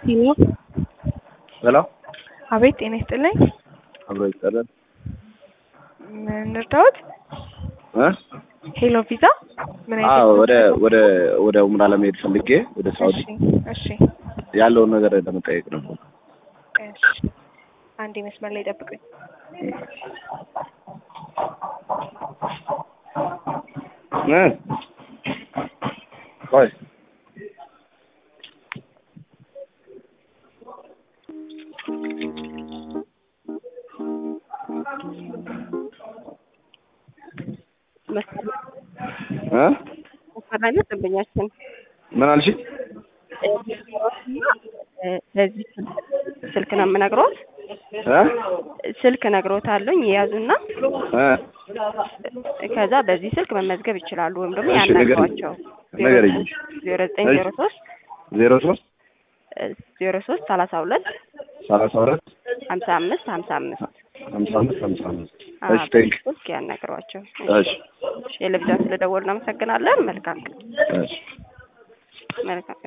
ሄሎ ሄሎ አቤት ጤና ይስጥልኝ አብሮ ይጠራል ምን ልርዳዎት እ ሄሎ ቪዛ ምን አዎ አይነት ወደ ወደ ወደ ኡምራ ለመሄድ ፈልጌ ወደ ሳውዲ እሺ እሺ ያለውን ነገር ለመጠየቅ ነው። እሺ አንዴ መስመር ላይ ጠብቁኝ እ ቆይ እ መሰራነት ደንበኛችን ምን አልሽ? ለዚህ ስልክ ነው የምነግሮት። እ ስልክ ነግሮታለኝ የያዙና እ ከዛ በዚህ ስልክ መመዝገብ ይችላሉ፣ ወይም ደግሞ እሺ፣ ንገሪኝ። ያናግሯቸው ንገሪኝ። ዜሮ ዘጠኝ ዜሮ ሶስት ዜሮ ሶስት ዜሮ ሶስት ሰላሳ ሁለት ሰላሳ ሁለት ሀምሳ አምስት ሀምሳ አምስት ሀምሳ አምስት ሀምሳ አምስት አዎ፣ እሺ ቴንክ ስልክ ያናግሯቸው። እሺ የልብጃ ስለደወሉ እናመሰግናለን። መልካም እሺ መልካም